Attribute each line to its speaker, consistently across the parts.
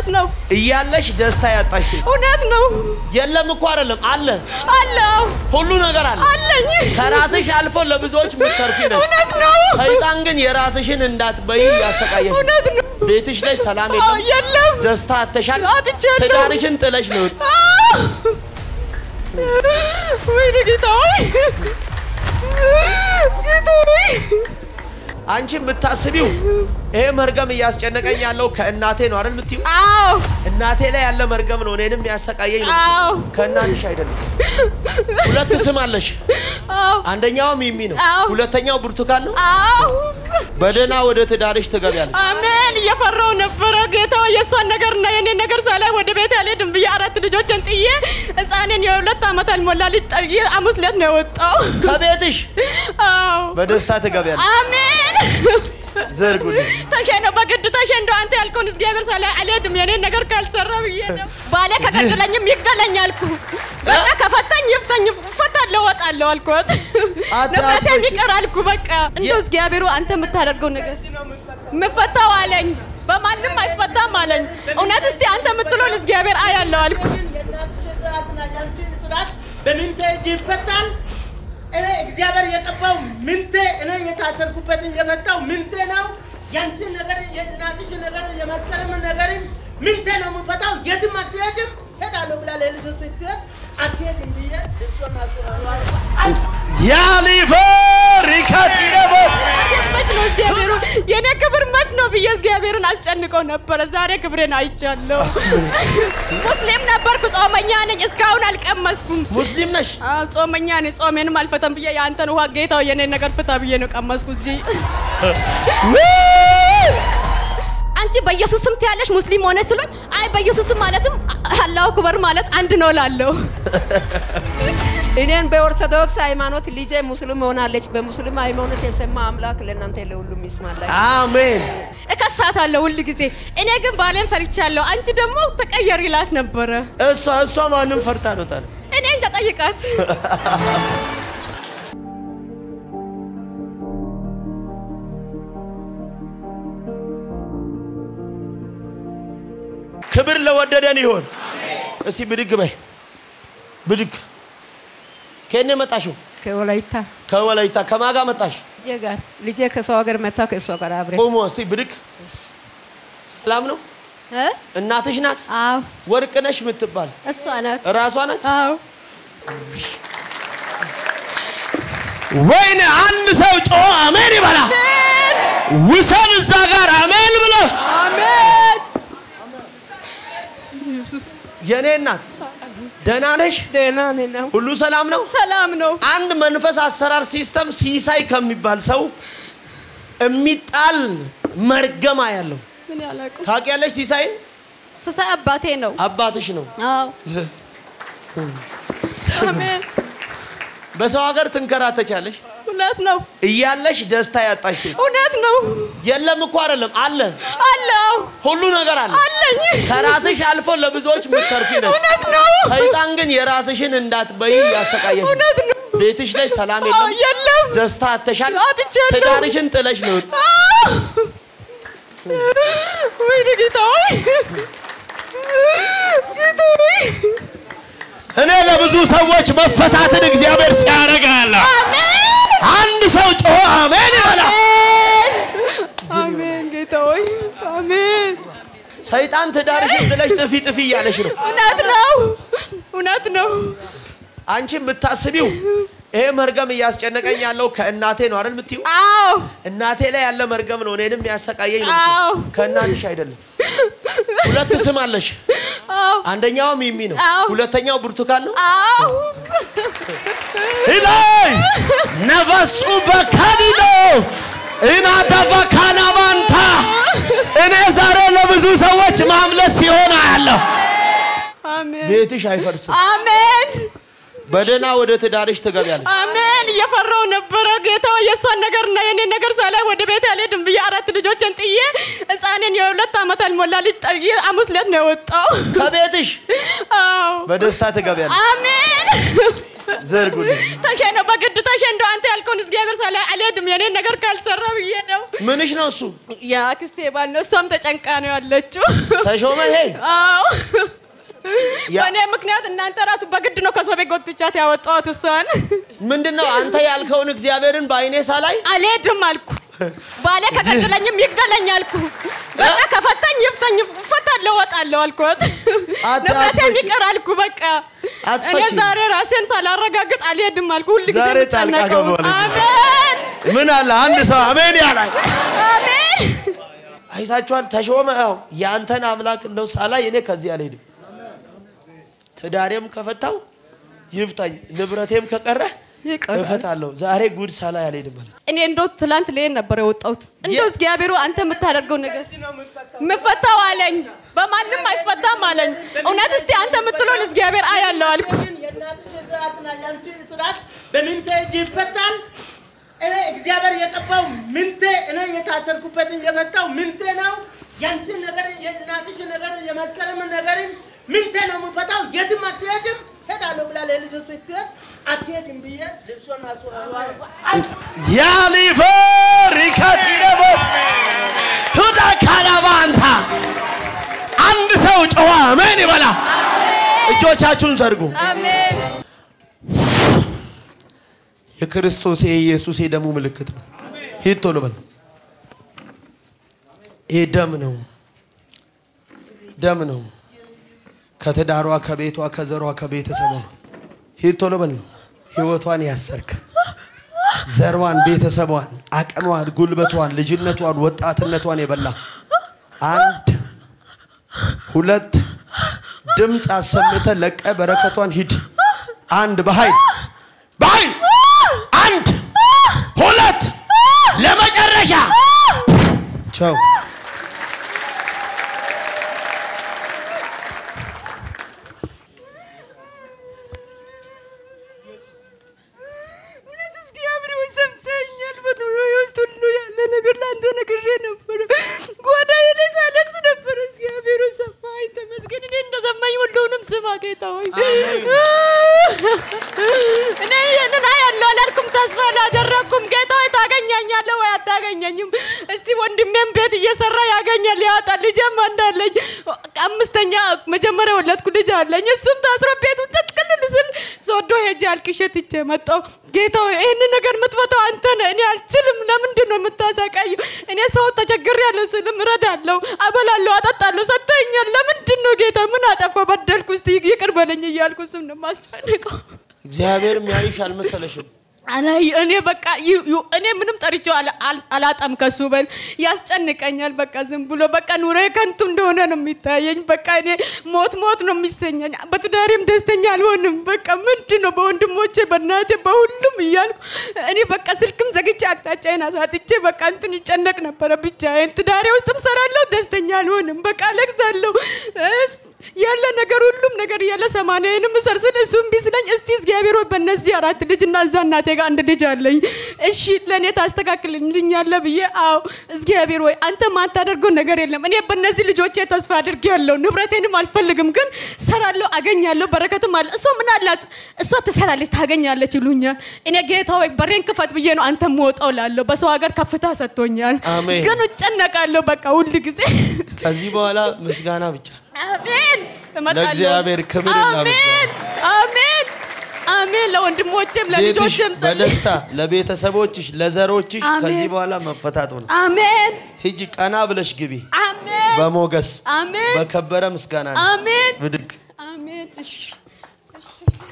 Speaker 1: እውነት ነው
Speaker 2: እያለሽ ደስታ ያጣሽ ሴት
Speaker 1: እውነት ነው
Speaker 2: የለም እኮ አይደለም፣ አለ።
Speaker 1: አለው
Speaker 2: ሁሉ ነገር አለ።
Speaker 1: አለኝ
Speaker 2: ከራስሽ አልፎ ለብዙዎች ምትተርፊ ነሽ።
Speaker 1: እውነት ነው
Speaker 2: ሰይጣን ግን የራስሽን እንዳትበይ ያሰቃየሽ።
Speaker 1: እውነት ነው
Speaker 2: ቤትሽ ላይ ሰላም
Speaker 1: አዎ፣
Speaker 2: የለም፣
Speaker 1: የለም
Speaker 2: ደስታ አተሻል።
Speaker 1: አጥቻለሁ።
Speaker 2: ትዳርሽን ጥለሽ ነው።
Speaker 1: አዎ። ወይኔ ጌታ ሆይ ጌታ ሆይ
Speaker 2: አንቺ የምታስቢው ይሄ መርገም እያስጨነቀኝ ያለው ከእናቴ ነው አይደል የምትይው?
Speaker 1: አዎ
Speaker 2: እናቴ ላይ ያለ መርገም ነው እኔንም ያሰቃየኝ ነው።
Speaker 1: አዎ
Speaker 2: ከእናትሽ አይደለም። ሁለት ስም አለሽ።
Speaker 1: አዎ
Speaker 2: አንደኛው ሚሚ ነው፣
Speaker 1: አዎ።
Speaker 2: ሁለተኛው ብርቱካን ነው።
Speaker 1: አዎ
Speaker 2: በደህና ወደ ትዳርሽ ትገቢያለሽ።
Speaker 1: አሜን። እየፈራው ነበረ ጌታ ሆይ፣ የእሷን ነገርና የኔን ነገር ሳላይ ወደ ቤት አልሄድም ብዬ አራት ልጆችን ጥዬ ህፃኔን የሁለት ዓመት አልሞላ ልጅ ጠርዬ ሐሙስ ዕለት ነው የወጣው።
Speaker 2: ከቤትሽ
Speaker 1: አዎ
Speaker 2: በደስታ ትገቢያለሽ።
Speaker 1: አሜን።
Speaker 2: ዘርጉልኝ።
Speaker 1: ተሸ ነው በግድ ተሸ እንደው አንተ ያልከውን እግዚአብሔር ሳላይ አልሄድም የኔን ነገር ካልሰራ ብዬ ነው። ባሌ ከገደለኝም ይግደለኝ አልኩ። በቃ ከፈታኝ ይፍታኝ፣ እፈታለሁ፣ እወጣለሁ አልኩት።
Speaker 2: አት-
Speaker 1: ንብረቴም
Speaker 2: አትፈቺ።
Speaker 1: ይቅር አልኩ። በቃ እንደው እግዚአብሔሩ አንተ የምታደርገው ነገር ምፈታው አለኝ። በማንም አይፈታም አለኝ። እውነት እስቲ አንተ የምትለውን እግዚአብሔር አያለው አልኩ።
Speaker 3: በምንቴ እጅ ይፈታል። እኔ እግዚአብሔር የቀባው ምንቴ እኔ የታሰርኩበትን የመጣው ምንቴ ነው። ያንቺን ነገር የእናትሽ ነገር የመስቀልም ነገርን ምንቴ ነው የምፈታው። የትም አትሄጂም ሄዳለሁ ብላ ለልጆች ስትሄድ አትሄድም ብዬ ልብሷን ማስሆናል
Speaker 2: ያሊፈር ይከዲረቦ
Speaker 1: መች ነው እግዚአብሔሩ የኔ ክብር መች ነው ብዬ እግዚአብሔርን አስጨንቀው ነበረ። ዛሬ ክብሬን አይቻለሁ። ሙስሊም ነበርኩ፣ ጾመኛ ነኝ። እስካሁን አልቀመስኩም።
Speaker 2: ሙስሊም ነሽ?
Speaker 1: አዎ ጾመኛ ነኝ። ጾሜንም አልፈተም ብዬ የአንተን ውሃ ጌታው የኔን ነገር ፍታ ብዬ ነው ቀመስኩ። እዚህ አንቺ በኢየሱስ ስም ትያለሽ ሙስሊም ሆነ ስሎኝ፣ አይ በኢየሱስ ስም ማለትም አላሁ አክበር ማለት አንድ ነው ላለሁ
Speaker 4: እኔን በኦርቶዶክስ ሃይማኖት ልጄ ሙስሊም ሆናለች። በሙስሊም ሃይማኖት የሰማ አምላክ ለእናንተ ለሁሉም ይስማላችሁ።
Speaker 2: አሜን።
Speaker 1: እከሳታለሁ ሁል ጊዜ። እኔ ግን ባሌን ፈርቻለሁ። አንቺ ደግሞ ተቀየር ይላት ነበረ።
Speaker 2: እሷ እሷ ማንም ፈርታ ነው ታዲያ?
Speaker 1: እኔ እንጃ ጠይቃት።
Speaker 2: ክብር ለወደደን ይሆን። እስቲ ብድግ በይ ብድግ። ከኔ መጣሽው?
Speaker 4: ከወላይታ
Speaker 2: ከወላይታ ከማጋ መጣሽ?
Speaker 4: ልጄ ጋር ልጄ ከሰው ሀገር መታ ከእሷ ጋር አብሬ
Speaker 2: ቆሞ እስቲ ብድግ። ሰላም ነው?
Speaker 4: እ?
Speaker 2: እናትሽ ናት?
Speaker 4: አዎ
Speaker 2: ወርቅነሽ የምትባል
Speaker 4: እሷ ናት።
Speaker 2: ራሷ ናት?
Speaker 1: አዎ
Speaker 2: ወይኔ አንድ ሰው ጮ አሜን ይበላ። ውሰን እዛ ጋር አሜን ብሎ
Speaker 1: አሜን። ኢየሱስ
Speaker 2: የኔ እናት ደህና ነሽ?
Speaker 4: ደህና ነኝ ነው።
Speaker 2: ሁሉ ሰላም ነው?
Speaker 1: ሰላም ነው።
Speaker 2: አንድ መንፈስ አሰራር ሲስተም ሲሳይ ከሚባል ሰው የሚጣል መርገማ ያለው
Speaker 1: ምን ያላቁ
Speaker 2: ታውቂያለሽ? ሲሳይን
Speaker 1: ስሳይ አባቴ ነው።
Speaker 2: አባትሽ ነው።
Speaker 1: አዎ አሜን።
Speaker 2: በሰው ሀገር ትንከራተቻለሽ
Speaker 1: እውነት ነው።
Speaker 2: እያለሽ ደስታ ያጣሽ ሴት
Speaker 1: እውነት ነው።
Speaker 2: የለም እኮ አይደለም፣ አለ።
Speaker 1: አለው
Speaker 2: ሁሉ ነገር አለ።
Speaker 1: አለኝ።
Speaker 2: ከራስሽ አልፎ ለብዙዎች ምትተርፊ ነሽ።
Speaker 1: እውነት ነው።
Speaker 2: ሰይጣን ግን የራስሽን እንዳትበይ ያሰቃየሽ።
Speaker 1: እውነት ነው።
Speaker 2: ቤትሽ ላይ ሰላም
Speaker 1: አዎ
Speaker 2: የለም፣
Speaker 1: የለም።
Speaker 2: ደስታ አተሻል።
Speaker 1: አጥቻለሁ።
Speaker 2: ትዳርሽን ጥለሽ ነው።
Speaker 1: አዎ። ወይኔ ጌታ ሆይ ጌታ ሆይ
Speaker 2: እኔ ለብዙ ሰዎች መፈታትን እግዚአብሔር ሲያደርግ ያለ አንድ ሰው ጮሆ አሜን ይበላል።
Speaker 1: አሜን ጌታ ሆይ አሜን።
Speaker 2: ሰይጣን ትዳርሽን ጥለሽ ጥፊ ጥፊ እያለሽ ነው።
Speaker 1: እውነት ነው። እውነት ነው።
Speaker 2: አንቺ የምታስቢው ይሄ መርገም እያስጨነቀኝ ያለው ከእናቴ ነው አይደል የምትይው?
Speaker 1: አዎ
Speaker 2: እናቴ ላይ ያለ መርገም ነው እኔንም ያሰቃየኝ ነው።
Speaker 1: አዎ
Speaker 2: ከእናትሽ አይደለም። ሁለት ስም አለሽ።
Speaker 1: አዎ
Speaker 2: አንደኛው ሚሚ ነው፣
Speaker 1: አዎ።
Speaker 2: ሁለተኛው ብርቱካን ነው።
Speaker 1: አዎ
Speaker 2: ኢላይ ነፈሱ በካዲዶ እናተፈ ካናባንታ እኔ ዛሬ ለብዙ ሰዎች ማምለስ ሲሆን አያለሁ።
Speaker 1: አሜን
Speaker 2: ቤትሽ አይፈርስም።
Speaker 1: አሜን
Speaker 2: በደህና ወደ ትዳርሽ ትገቢያለሽ።
Speaker 1: አሜን። እየፈራው ነበረ ጌታ ሆይ፣ የእሷን ነገርና የኔን ነገር ሳላይ ወደ ቤት አልሄድም ብዬ አራት ልጆችን ጥዬ ህፃኔን የሁለት ዓመት አልሞላ ልጅ ጠርዬ ሐሙስ ዕለት ነው የወጣው።
Speaker 2: ከቤትሽ
Speaker 1: አዎ
Speaker 2: በደስታ ትገቢያለሽ።
Speaker 1: አሜን
Speaker 2: ዘርጉልኝ።
Speaker 1: ተሸነው በግድ ተሸንዶ አንተ ያልከውን እግዚአብሔር ሳላይ አልሄድም የኔን ነገር ካልሰራ ብዬ ነው።
Speaker 2: ምንሽ ነው እሱ?
Speaker 1: የአክስቴ ባል ነው። እሷም ተጨንቃ ነው ያለችው።
Speaker 2: ተሾመ ይሄ
Speaker 1: አዎ
Speaker 2: ያ-
Speaker 1: በእኔ ምክንያት እናንተ ራሱ በግድ ነው ከሰው ቤት ጎትቻት ያወጣሁት እሷን።
Speaker 2: ምንድን ነው አንተ ያልከውን እግዚአብሔርን በአይኔ ሳላይ
Speaker 1: አልሄድም አልኩ። ባሌ ከገደለኝም ይግደለኝ አልኩ። በቃ ከፈታኝ ይፍታኝ፣ እፈታለሁ፣ እወጣለሁ አልኩት።
Speaker 2: አት-
Speaker 1: ንብረቴም
Speaker 2: አትፈቺ።
Speaker 1: ይቅር አልኩ። በቃ እኔ
Speaker 2: አትፈቺ።
Speaker 1: ዛሬ ራሴን ሳላረጋግጥ አልሄድም አልኩ። ሁል ጊዜ
Speaker 2: ዛሬ ጣልቃ
Speaker 1: የምጨነቀው
Speaker 2: ገባሁ።
Speaker 1: አሜን
Speaker 2: ምን አለ አንድ ሰው አሜን ያላል።
Speaker 1: አሜን።
Speaker 2: አይታችኋል። ተሾመ ያው የአንተን አምላክ እንደው ሳላይ እኔ ከዚህ አልሄድም። ትዳሬም ከፈታው ይፍታኝ፣ ንብረቴም ከቀረ
Speaker 1: ይቅር
Speaker 2: እፈታለሁ። ዛሬ ጉድ ሳላይ አልሄድም ማለት
Speaker 1: እኔ እንደው ትላንት ልሄድ ነበር የወጣሁት። እንደው እግዚአብሔሩ አንተ የምታደርገው ነገር የምፈታው አለኝ፣ በማንም አይፈታም አለኝ። እውነት እስቲ አንተ የምትለውን እግዚአብሔር አያለው አልኩ።
Speaker 3: የእናትሽ ስርዓትና የአንቺ ስርዓት በምንቴ እጅ ይፈታል። እኔ እግዚአብሔር የቀባው ምንቴ እኔ የታሰርኩበትን የመጣው ምንቴ ነው። ያንቺን ነገር የእናትሽ ነገር የመስከረም ነገር ምንቴ ነው የምፈታው። የትም አትሄጂም። ሄዳለሁ ብላ ለልጆች ስትሄድ አትሄጂም ብዬ ልብሷን አስወ
Speaker 2: ያሊፈር ይከዲረቦ ሁዳ ካላባንታ አንድ ሰው ጨዋ አሜን ይበላ። እጆቻችሁን ዘርጉ።
Speaker 1: አሜን
Speaker 2: የክርስቶስ የኢየሱስ የደሙ ምልክት ነው። ሂድ ቶሎ በል። ይህ ደም ነው፣ ደም ነው። ከትዳሯ፣ ከቤቷ፣ ከዘሯ፣ ከቤተሰቧ ሂድ ቶሎ በል። ህይወቷን ያሰርክ ዘሯን፣ ቤተሰቧን፣ አቅሟን፣ ጉልበቷን፣ ልጅነቷን፣ ወጣትነቷን የበላ አንድ ሁለት ድምፅ አሰምተ ለቀ በረከቷን ሂድ። አንድ በኃይል በኃይል አንድ ሁለት ለመጨረሻ ቻው።
Speaker 1: እውነት እግዚአብሔር ሆይ ሰምተኸኛል። በኑሮዬ ውስጥ ሁሉ ያለ ነገር ለአንተ ነግሬ ነበረ። ጓዳዬ ላይ ሳለቅስ ነበረ። እግዚአብሔር ሆይ ሰማኸኝ፣ ተመስገን። እኔ እንደሰማኝ ሁሉንም ስማ ጌታ ሆይ። እኔ ይህንን አያለሁ አላልኩም፣ ተስፋ አላደረግኩም። ጌታ ሆይ ታገኛኛለህ ወይ አታገኘኝም? እስቲ ወንድሜም ቤት እየሰራ ያገኛል ያወጣል። ልጄም እንዳለኝ አምስተኛ መጀመሪያ ወለድኩ ልጅ አለኝ። እሱም ታስሮ ቤቱን ተጥቅልል ስል ሶዶ ሄጄ አልቅሼ ትቼ መጣሁ። ጌታ ሆይ ይህንን ነገር የምትፈታው አንተ ነህ። እኔ አልችልም። ለምንድን ነው የምታሰቃየው? እኔ ሰው ተቸግሬያለሁ ስልም እረዳለሁ፣ አበላለሁ፣ አጠጣለሁ፣ ሰጥተኸኛል። ለምንድን ነው ጌታ ምን አጠፋ በደልኩ? እስቲ ይቅር በለኝ እያልኩ እሱም ነው የማስጨንቀው።
Speaker 2: እግዚአብሔር የሚያይሽ አልመሰለሽም?
Speaker 1: አላይ እኔ በቃ ዩ- ዩ- እኔ ምንም ጠርቼው አላ- አል- አላጣም ከሱ በል ያስጨንቀኛል። በቃ ዝም ብሎ በቃ ኑሮ ከንቱ እንደሆነ ነው የሚታየኝ። በቃ እኔ ሞት ሞት ነው የሚሰኘኝ። በትዳሬም ደስተኛ አልሆንም። በቃ ምንድን ነው በወንድሞቼ በእናቴ በሁሉም እያልኩ እኔ በቃ ስልክም ዘግቼ አቅጣጫዬን አሳጥቼ በቃ እንትን ይጨነቅ ነበረ ብቻዬን። ትዳሬ ውስጥም ሰራለሁ፣ ደስተኛ አልሆንም። በቃ አለቅሳለሁ። እስ- ያለ ነገር ሁሉም ነገር ያለ ሰማንያዬንም እሰርስል እሱም ቢስለኝ እስቲ እግዚአብሔር ሆይ በእነዚህ አራት ልጅ እና እዛ እናቴ ጋር አንድ ልጅ አለኝ እሺ ለእኔ ታስተካክልልኛለህ ብዬ አዎ እግዚአብሔር ሆይ አንተ ማታደርገው ነገር የለም እኔ በእነዚህ ልጆቼ ተስፋ አድርጌያለሁ ንብረቴንም አልፈልግም ግን ሰራለሁ አገኛለሁ በረከትም አለ እሷ ምን አላት እሷ ትሰራለች ታገኛለች ይሉኛል እኔ ጌታ ሆይ በሬን ክፈት ብዬ ነው አንተ የምወጣው ላለሁ በሰው ሀገር ከፍታ ሰጥቶኛል
Speaker 2: አሜን።
Speaker 1: ግን እጨነቃለሁ በቃ ሁል ጊዜ
Speaker 2: ከዚህ በኋላ ምስጋና ብቻ።
Speaker 1: አሜን እመጣለሁ።
Speaker 2: ለእግዚአብሔር ክብር እና
Speaker 1: አሜን አሜን አሜን ለወንድሞቼም
Speaker 2: ቤትሽ
Speaker 1: ለልጆቼም ጸልይ።
Speaker 2: በደስታ ለቤተሰቦችሽ፣ ለዘሮችሽ
Speaker 1: አሜን።
Speaker 2: ከዚህ በኋላ መፈታት ሆነ።
Speaker 1: አሜን
Speaker 2: ሂጂ ቀና ብለሽ ግቢ
Speaker 1: አሜን
Speaker 2: በሞገስ
Speaker 1: አሜን
Speaker 2: በከበረ ምስጋና ነው።
Speaker 1: አሜን
Speaker 2: ብድግ
Speaker 1: አሜን እሺ እሺ።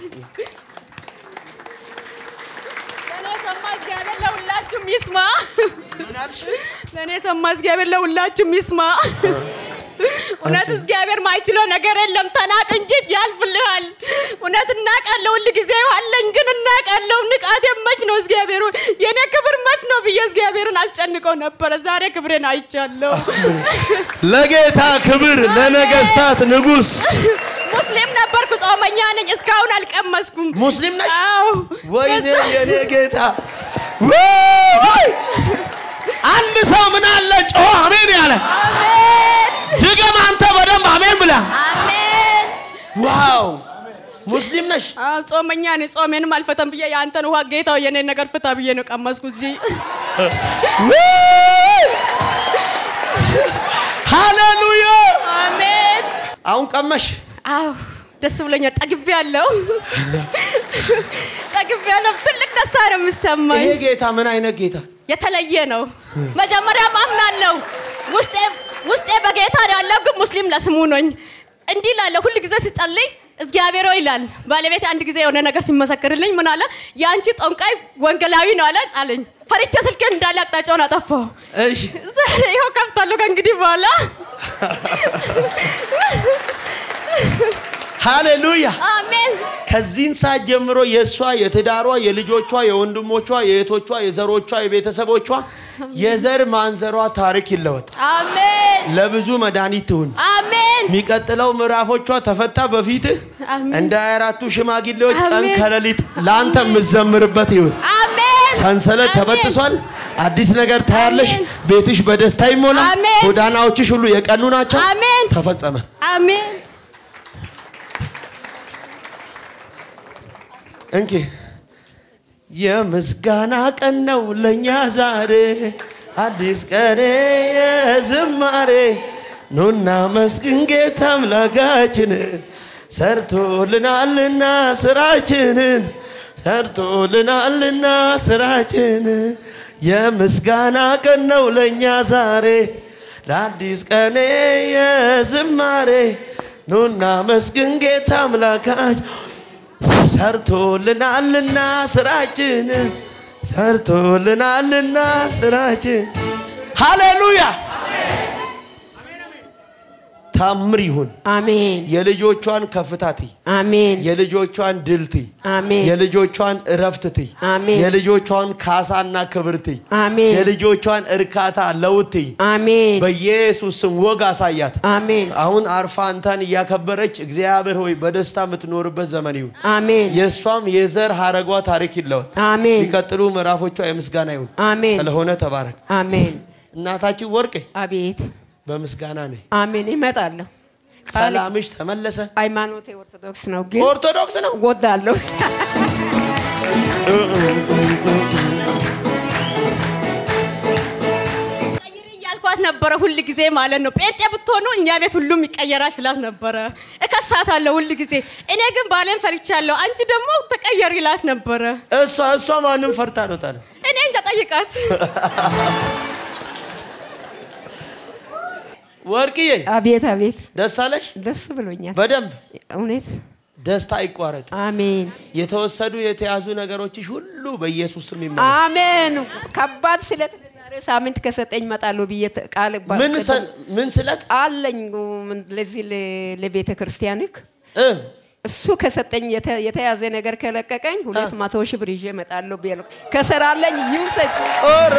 Speaker 1: ለእኔ የሰማ እግዚአብሔር ለሁላችሁም ይስማ። ለእኔ የሰማ እግዚአብሔር ለሁላችሁም ይስማ። እውነት እግዚአብሔር ማይችለው ነገር የለም። ተናቅ እንጂ ያልፍልሃል። እውነት እናቃለሁ፣ ሁል ጊዜ አለኝ፣ ግን እናቃለሁ። ንቃቴ መች ነው እግዚአብሔር ሆይ፣ የእኔ ክብር መች ነው ብዬ እግዚአብሔርን አስጨንቀው ነበረ። ዛሬ ክብሬን አይቻለሁ።
Speaker 2: ለጌታ ክብር ለነገስታት ንጉስ
Speaker 1: ሙስሊም ነበርኩ፣ ጾመኛ ነኝ። እስካሁን አልቀመስኩም።
Speaker 2: ሙስሊም ነሽ?
Speaker 1: አዎ።
Speaker 2: ወይኔ
Speaker 1: ከዛ-
Speaker 2: የኔ ጌታ ወይ! አንድ ሰው ምን አለ ጮኸ አሜን ያለ
Speaker 1: አሜን
Speaker 2: ድገም አንተ በደንብ አሜን ብላ
Speaker 1: አሜን
Speaker 2: ዋው ሙስሊም ነሽ?
Speaker 1: አዎ ጾመኛ ነኝ። ጾሜንም አልፈተም ብዬ የአንተን ውሃ ጌታው የኔን ነገር ፍታ ብዬ ነው ቀመስኩ እዚህ
Speaker 2: ሃሌሉያ!
Speaker 1: አሜን።
Speaker 2: አሁን ቀመሽ።
Speaker 1: አዎ ደስ ብሎኛል። ጠግቤ ያለው ጠግቤ ያለው ትልቅ ደስታ ነው የሚሰማኝ።
Speaker 2: ይሄ ጌታ ምን አይነት ጌታ?
Speaker 1: የተለየ ነው። መጀመሪያም አምናለሁ ውስጤ ውስጤ በጌታ ነው ያለው፣ ግን ሙስሊም ለስሙ ነኝ። እንዲህ ላለ ሁል ጊዜ ሲጸልይ እግዚአብሔር ሆይ ይላል። ባለቤቴ አንድ ጊዜ የሆነ ነገር ሲመሰክርልኝ ምን አለ? የአንቺ ጠንቋይ ወንጌላዊ ነው አለ አለኝ። ፈሪቼ ስልኬን እንዳለ አቅጣጫውን አጠፋው።
Speaker 2: እሺ
Speaker 1: ዛሬ ይኸው ከፍታለሁ ከእንግዲህ በኋላ
Speaker 2: ሃሌሉያ!
Speaker 1: አሜን
Speaker 2: ከዚህን ሰዓት ጀምሮ የእሷ የትዳሯ የልጆቿ የወንድሞቿ የእህቶቿ የዘሮቿ የቤተሰቦቿ የዘር ማንዘሯ ታሪክ ይለወጥ።
Speaker 1: አሜን
Speaker 2: ለብዙ መድኃኒት ትሁን።
Speaker 1: አሜን
Speaker 2: የሚቀጥለው ምዕራፎቿ ተፈታ በፊትህ
Speaker 1: አሜን።
Speaker 2: እንደ አራቱ ሽማግሌዎች ቀን
Speaker 1: አሜን።
Speaker 2: ከሌሊት ለአንተ የምዘምርበት ይሁን።
Speaker 1: አሜን
Speaker 2: ሰንሰለት
Speaker 1: አሜን።
Speaker 2: ተበጥሷል። አዲስ ነገር ታያለሽ።
Speaker 1: አሜን።
Speaker 2: ቤትሽ በደስታ ይሞላ።
Speaker 1: አሜን።
Speaker 2: ጎዳናዎችሽ ሁሉ የቀኑ ናቸው።
Speaker 1: አሜን
Speaker 2: ተፈጸመ።
Speaker 1: አሜን
Speaker 2: እንኪ የምስጋና ቀን ነው ለእኛ ዛሬ አዲስ ቀኔ የዝማሬ ኑና መስግን ጌታ አምላካችን ሰርቶልናልና ስራችንን ሰርቶልናልና ስራችን የምስጋና ቀን ነው ለእኛ ዛሬ ለአዲስ ቀኔ የዝማሬ ኑና መስግን ጌታ አምላካችን ሰርቶልናልና ስራችን ሰርቶልናልና ስራችን ሃሌሉያ ታምር ይሁን
Speaker 4: አሜን
Speaker 2: የልጆቿን ከፍታት
Speaker 4: አሜን
Speaker 2: የልጆቿን ድልት
Speaker 4: አሜን
Speaker 2: የልጆቿን እረፍትት
Speaker 4: አሜን
Speaker 2: የልጆቿን ካሳና ክብርት
Speaker 4: አሜን
Speaker 2: የልጆቿን እርካታ ለውት
Speaker 4: አሜን
Speaker 2: በኢየሱስ ስም ወግ አሳያት
Speaker 4: አሜን
Speaker 2: አሁን አርፋ አንተን እያከበረች እግዚአብሔር ሆይ በደስታ የምትኖርበት ዘመን ይሁን
Speaker 4: አሜን
Speaker 2: የእሷም የዘር ሀረጓ ታሪክ ይለወጥ።
Speaker 4: አሜን
Speaker 2: የሚቀጥሉ ምዕራፎቿ የምስጋና ይሁን።
Speaker 4: አሜን
Speaker 2: ስለሆነ ተባረክ።
Speaker 4: አሜን
Speaker 2: እናታችን ወርቄ
Speaker 4: አቤት
Speaker 2: በምስጋና ነኝ።
Speaker 4: አሜን ይመጣለሁ ቃል
Speaker 2: ሰላምሽ ተመለሰ።
Speaker 4: ሃይማኖቴ ኦርቶዶክስ ነው ግን
Speaker 2: ኦርቶዶክስ ነው።
Speaker 4: ወዳለሁ
Speaker 1: ቀይሪ እያልኳት ነበረ ሁል ጊዜ ማለት ነው። ጴንጤ ብትሆኑ እኛ ቤት ሁሉም ይቀየራል ስላት ነበረ። እከሳታለሁ ሁል ጊዜ። እኔ ግን ባሌን ፈርቻለሁ። አንቺ ደግሞ ተቀየሪ ይላት ነበረ።
Speaker 2: እሷ እሷ ማንም ፈርታ ነው ታለ
Speaker 1: እኔ እንጃ ጠይቃት።
Speaker 2: ወርቅዬ
Speaker 4: አቤት አቤት
Speaker 2: ደስ አለሽ?
Speaker 4: ደስ ብሎኛል
Speaker 2: በደንብ
Speaker 4: እውነት
Speaker 2: ደስታ አይቋረጥ።
Speaker 4: አሜን
Speaker 2: የተወሰዱ የተያዙ ነገሮችሽ ሁሉ በኢየሱስ ስም ይመለሱ።
Speaker 4: አሜን ከባድ ስለት ዛሬ ሳምንት ከሰጠኝ እመጣለሁ ብዬ ተ- ቃል ባ-
Speaker 2: ምን
Speaker 4: ቅድም
Speaker 2: ሰ- ምን ስለት
Speaker 4: አለኝ ምን- ለዚህ ለ- ለቤተ ክርስቲያንክ
Speaker 2: እ
Speaker 4: እሱ ከሰጠኝ የተ- የተያዘ ነገር ከለቀቀኝ ሁለት መቶ ሺህ ብር ይዤ እመጣለሁ ብዬ ነው። ከሰራለኝ ይውሰድ።
Speaker 2: ኧረ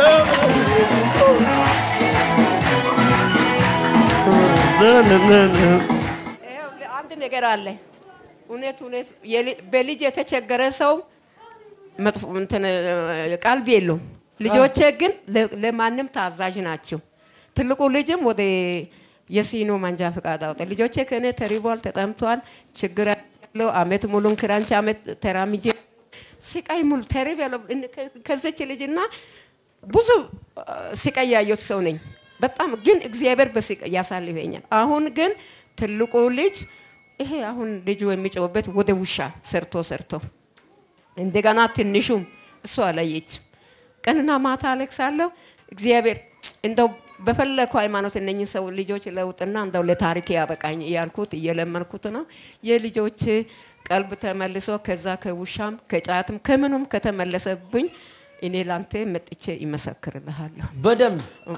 Speaker 4: ይኸው አንድ ነገር አለ። እውነት እውነት የል- በልጅ የተቸገረ ሰው መጥፎ እንትን እ፣ ቀልብ የለውም። ልጆቼ ግን ለ- ለማንም ታዛዥ ናቸው። ትልቁ ልጅም ወደ የሲኖ መንጃ ፈቃድ አወጣ። ልጆቼ ከእኔ ተሪቧል፣ ተጠምቷል፣ ችግር ያለው አመት ሙሉን ክራንች አመት ተራምጄ ስቃይ ሙሉ ተሪብ ያለው እን- ከ- ከዚች ልጅና ብዙ አ፣ ስቃይ ያየሁት ሰው ነኝ። በጣም ግን እግዚአብሔር በስቃይ ያሳልፈኛል። አሁን ግን ትልቁ ልጅ ይሄ አሁን ልጁ የሚጮውበት ወደ ውሻ ሰርቶ ሰርቶ እንደገና ትንሹም እሱ አላየች። ቀንና ማታ አለቅሳለሁ። እግዚአብሔር እንደው በፈለከው ሃይማኖት እነኝህ ሰው ልጆች ለውጥና እንደው ለታሪክ ያበቃኝ እያልኩት እየለመንኩት ነው። የልጆች ቀልብ ተመልሶ ከዛ ከውሻም ከጫትም ከምኑም ከተመለሰብኝ እኔ ላንተ መጥቼ ይመሰክርልሃለሁ
Speaker 2: በደንብ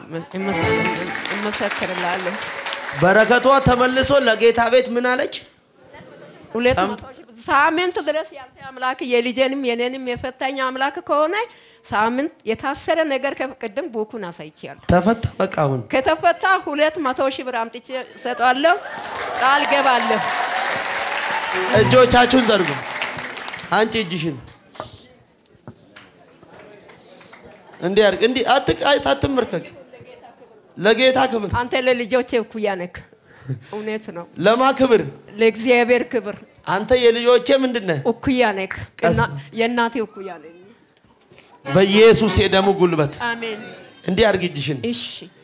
Speaker 4: እመሰክርልሃለሁ።
Speaker 2: በረከቷ ተመልሶ ለጌታ ቤት ምን አለች?
Speaker 4: ሁለት መቶ ሺህ ብር ሳምንት ድረስ ያንተ አምላክ የልጄንም የኔንም የፈታኝ አምላክ ከሆነ ሳምንት የታሰረ ነገር ቅድም ቡኩን አሳይቻለሁ።
Speaker 2: ተፈታ። በቃ አሁን
Speaker 4: ከተፈታ ሁለት መቶ ሺህ ብር አምጥቼ እሰጣለሁ። ቃል ገባለሁ።
Speaker 2: እጆቻችሁን ዘርጉ። አንቺ እጅሽን እንዲህ አድርግ። እንዲህ አትቅ አትመርከክ። ለጌታ ክብር፣
Speaker 4: አንተ ለልጆቼ እኩያ ነክ። እውነት ነው።
Speaker 2: ለማ ክብር፣
Speaker 4: ለእግዚአብሔር ክብር
Speaker 2: አንተ የልጆቼ ምንድን ነህ?
Speaker 4: እኩያ ነክ
Speaker 2: ቀስ-
Speaker 4: የእናቴ እኩያ ነኝ።
Speaker 2: በኢየሱስ የደሙ ጉልበት
Speaker 4: አሜን።
Speaker 2: እንዲህ አድርግ እጅሽን።
Speaker 4: እሺ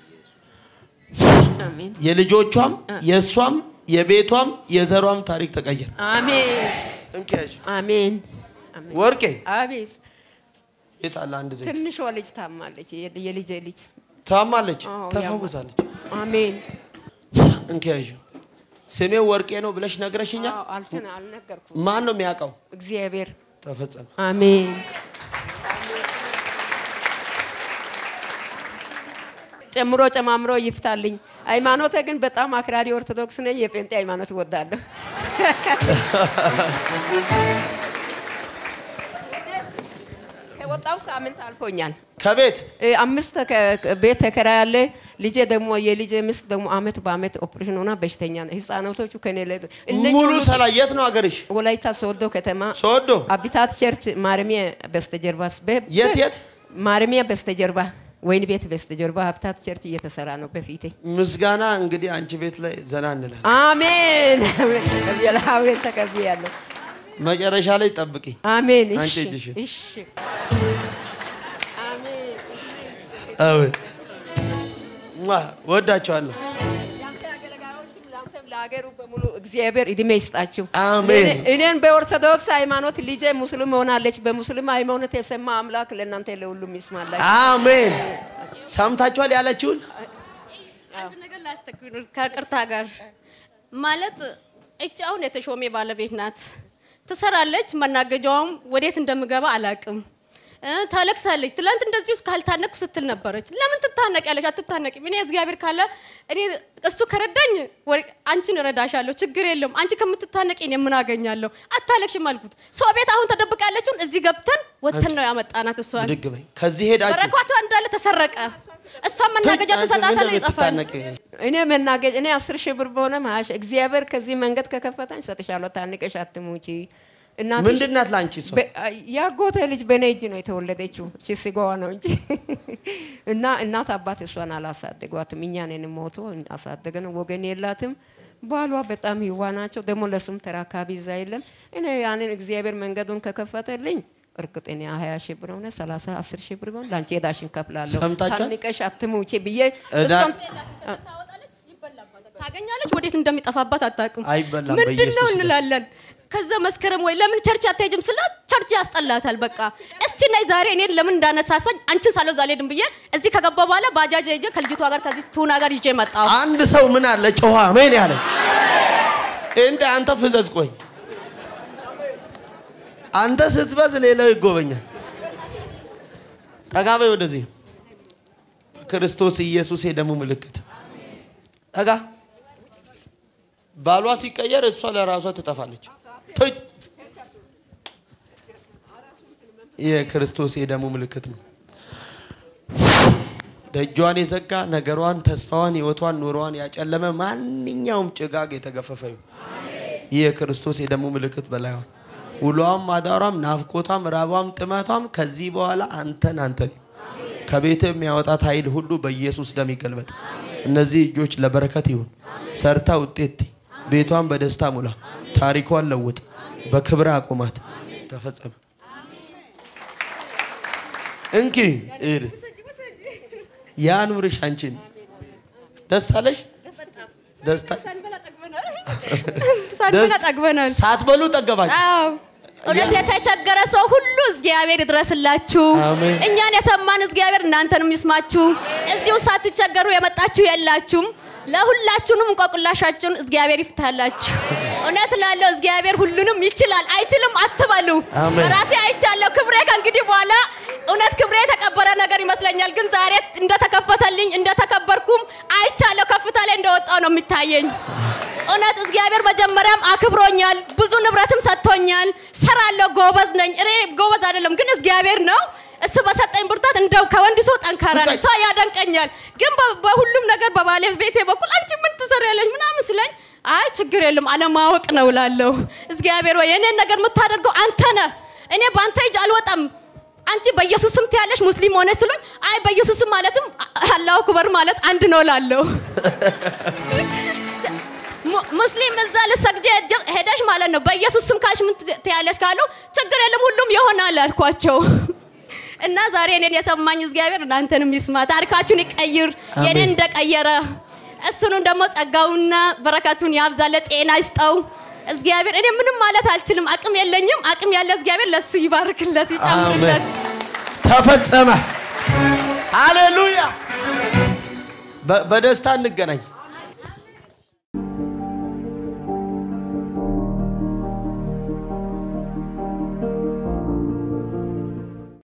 Speaker 4: አሜን
Speaker 2: የልጆቿም የእሷም የቤቷም የዘሯም ታሪክ ተቀየረ።
Speaker 4: አሜን
Speaker 2: እንኪያዥ
Speaker 4: አሜን አሜን።
Speaker 2: ወርቄ
Speaker 4: አቤት
Speaker 2: የት አለ አንድ ዘይት
Speaker 4: ትንሿ ልጅ ታማለች። የ- የልጄ ልጅ
Speaker 2: ታማለች፣
Speaker 4: አዎ፣
Speaker 2: ተፈውሳለች።
Speaker 4: አሜን።
Speaker 2: እንኪያዥ ስሜው ወርቄ ነው ብለሽ ነግረሽኛል።
Speaker 4: አዎ፣ አልተና አልነገርኩም።
Speaker 2: ማን ነው የሚያውቀው?
Speaker 4: እግዚአብሔር
Speaker 2: ተፈጸመ።
Speaker 4: አሜን። ጨምሮ ጨማምሮ ይፍታልኝ። ሃይማኖቴ ግን በጣም አክራሪ ኦርቶዶክስ ነኝ። የጴንጤ ሃይማኖት እወዳለሁ። ከወጣው ሳምንት አልፎኛል።
Speaker 2: ከቤት
Speaker 4: እ፣ አምስት ተከ- ከ- ቤት ተከራይ ያለ ልጄ ደግሞ የልጄ ሚስት ደግሞ አመት በአመት ኦፕሬሽን ሆና በሽተኛ ነው። ህፃናቶቹ ከኔ ላይ እነኚህ
Speaker 2: ሙሉ
Speaker 4: ሁሉ
Speaker 2: ሰላ የት ነው ሀገርሽ?
Speaker 4: ወላይታ ሶዶ ከተማ
Speaker 2: ሶዶ
Speaker 4: አቢታት ቸርች ማረሚያ በስተጀርባ በ-
Speaker 2: የት የት?
Speaker 4: ማረሚያ በስተጀርባ ወይን ቤት በስተጀርባ ሀብታት ቸርች እየተሰራ ነው በፊቴ።
Speaker 2: ምስጋና እንግዲህ አንቺ ቤት ላይ ዘና እንላለን።
Speaker 4: አሜን አሜን ተቀብያለሁ።
Speaker 2: መጨረሻ ላይ ጠብቂ።
Speaker 4: አሜን እሺ
Speaker 2: አንቺ እጅሽን።
Speaker 4: እሺ አሜን
Speaker 2: አቤት ሟ፣ ወዳቸዋለሁ።
Speaker 4: ያንተ አገልጋዮችም ለአንተም ለሀገሩ በሙሉ እግዚአብሔር እድሜ ይስጣችሁ።
Speaker 2: አሜን።
Speaker 4: እኔ- እኔን በኦርቶዶክስ ሃይማኖት ልጄ ሙስሊም ሆናለች። በሙስሊም ሃይማኖት የሰማ አምላክ ለእናንተ ለሁሉም ይስማላችሁ።
Speaker 2: አሜን። ሰምታችኋል ያለችውን
Speaker 1: አንድ ነገር ላስተክል ከቅርታ ጋር ማለት እቺ አሁን የተሾሜ ባለቤት ናት። ትሰራለች። መናገጃውም ወዴት እንደምገባ አላቅም። እ፣ ታለቅሳለች። ትላንት እንደዚህ ውስጥ ካልታነቅኩ ስትል ነበረች። ለምን ትታነቅ ያለች? አትታነቂም። እኔ እግዚአብሔር ካለ እኔ እሱ ከረዳኝ ወር- አንቺን እረዳሻለሁ፣ ችግር የለውም። አንቺ ከምትታነቂ እኔ ምን አገኛለሁ? አታለቅሽም አልኩት። ሰው ቤት አሁን ተደብቃ ያለችውን እዚህ ገብተን ወተን ነው ያመጣናት እሷን
Speaker 2: ብድግ በይ። ከዚህ ሄዳችሁ
Speaker 1: በረከቷ እንዳለ ተሰረቀ። እሷን መናገጃ
Speaker 2: አንቺ
Speaker 1: ተሰጣታለ
Speaker 2: ምንድን ነው
Speaker 1: ይጠፋል።
Speaker 2: የምትታነቂው?
Speaker 4: እኔ መናገጅ እኔ አስር ሺህ ብር በሆነም ሀያ ሺህ እግዚአብሔር ከዚህ መንገድ ከከፈታኝ ሰጥሻለሁ። ታንቀሽ አትሙቺ። እናትሽ
Speaker 2: ምንድን ናት ለአንቺ እሷ?
Speaker 4: በ- ያጎቴ ልጅ በእኔ እጅ ነው የተወለደችው። እቺ ስጋዋ ነው እንጂ እና እናት አባት እሷን አላሳደጓትም። እኛንን ሞቶ አሳደገን። ወገን የላትም። ባሏ በጣም ይዋ ናቸው። ደግሞ ለሱም ተራካቢ እዛ የለም። እኔ ያንን እግዚአብሔር መንገዱን ከከፈተልኝ እርግጥ እኔ ሀያ ሺህ ብር ሆነ ሰላሳ አስር ሺህ ብር ሆነ ለአንቺ ሄዳሽን ከፍላለሁ።
Speaker 2: ሰምታችኋል?
Speaker 4: ታንቀሽ አትሙቺ ብዬ
Speaker 2: እዳ-
Speaker 4: እሷን
Speaker 1: ታገኛለች ወዴት እንደሚጠፋባት አታውቅም።
Speaker 2: አይበላም
Speaker 1: ምንድን ነው
Speaker 2: በኢየሱስ ስም።
Speaker 1: እንላለን። ከዛ መስከረም ወይ ለምን ቸርች አትሄጂም ስላት ቸርች ያስጠላታል። በቃ እስቲ ነይ ዛሬ እኔን ለምን እንዳነሳሳኝ አንቺን ሳልወዝ አልሄድም ብዬ እዚህ ከገባ በኋላ ባጃጅ ሄጄ ከልጅቷ ጋር ከዚህ ቱና ጋር ይዤ መጣሁ።
Speaker 2: አንድ ሰው ምን አለ ጨዋ አሜን ያለ እንደ አንተ ፍዘዝ ቆይ አንተ ስትበዝ ሌላው ይጎበኛል ጠጋ በይ ወደዚህ ክርስቶስ ኢየሱስ የደሙ ምልክት ጠጋ ባሏ ሲቀየር እሷ ለራሷ ትጠፋለች ትይ! የክርስቶስ የደሙ ምልክት ነው ደጇን የዘጋ ነገሯን፣ ተስፋዋን፣ ህይወቷን፣ ኑሮዋን ያጨለመ ማንኛውም ጭጋግ የተገፈፈ ይሁን። ይህ የክርስቶስ የደሙ ምልክት በላይዋን ውሏም፣ አዳሯም፣ ናፍቆቷም፣ ራቧም፣ ጥመቷም ከዚህ በኋላ አንተን አንተን ከቤት የሚያወጣት ኃይል ሁሉ በኢየሱስ ደም ይገልበጥ። እነዚህ እጆች ለበረከት ይሁን። ሰርታ ውጤት ቤቷን በደስታ ሙላ። ታሪኳን ለውጥ። በክብር አቁማት። ተፈጸመ። እንኪ እድ ያኑርሽ አንቺን ደስ አለሽ? ደስታ
Speaker 1: ሳንበላ ጠግበናል።
Speaker 2: ሳትበሉ ጠገባችሁ።
Speaker 1: አዎ እውነት የተቸገረ ሰው ሁሉ እግዚአብሔር ይድረስላችሁ።
Speaker 2: አሜን።
Speaker 1: እኛን የሰማን እግዚአብሔር እናንተንም ይስማችሁ። እዚሁ ሳትቸገሩ የመጣችሁ የላችሁም። ለሁላችሁንም እንቆቅላሻችሁን እግዚአብሔር ይፍታላችሁ። እውነት ላለው እግዚአብሔር ሁሉንም ይችላል። አይችልም አትበሉ።
Speaker 2: አሜን።
Speaker 1: ራሴ አይቻለሁ። ክብሬ ከእንግዲህ በኋላ እውነት ክብሬ የተቀበረ ነገር ይመስለኛል። ግን ዛሬ እንደተከፈተልኝ እንደተከበርኩም አይቻለሁ። ከፍታ ላይ እንደወጣው ነው የሚታየኝ። እውነት እግዚአብሔር መጀመሪያም አክብሮኛል። ብዙ ንብረትም ሰጥቶኛል። ሰራለሁ፣ ጎበዝ ነኝ። እኔ ጎበዝ አይደለም ግን እግዚአብሔር ነው እሱ በሰጠኝ ብርታት እንደው ከወንድ ሰው ጠንካራ ነኝ። ሰው ያደንቀኛል። ግን በ- በሁሉም ነገር በባለቤቴ በኩል አንቺ ምን ትሰሪያለሽ ምናምን ስለኝ አይ ችግር የለም አለማወቅ ነው እላለሁ። እግዚአብሔር ወይ የኔን ነገር የምታደርገው አንተ ነህ። እኔ በአንተ እጅ አልወጣም። አንቺ በኢየሱስ ስም ትያለሽ ሙስሊም ሆነሽ ስሉኝ አይ በኢየሱስ ስም ማለትም አላሁ አክበር ማለት አንድ ነው እላለሁ። mu- ሙስሊም እዛ ልሰግጄ ሄጀ- ሄደሽ ማለት ነው በኢየሱስ ስም ካልሽ ምን ት- ትያለሽ ካሉ ችግር የለም ሁሉም ይሆናል አልኳቸው። እና ዛሬ እኔን የሰማኝ እግዚአብሔር እናንተንም ይስማ፣ ታሪካችሁን ይቀይር፣ የኔን እንደቀየረ እሱንም ደግሞ ጸጋውና በረከቱን ያብዛለ፣ ጤና ይስጠው እግዚአብሔር። እኔ ምንም ማለት አልችልም፣ አቅም የለኝም። አቅም ያለ እግዚአብሔር ለሱ ይባርክለት፣ ይጨምርለት።
Speaker 2: ተፈጸመ። ሃሌሉያ። በ- በደስታ እንገናኝ።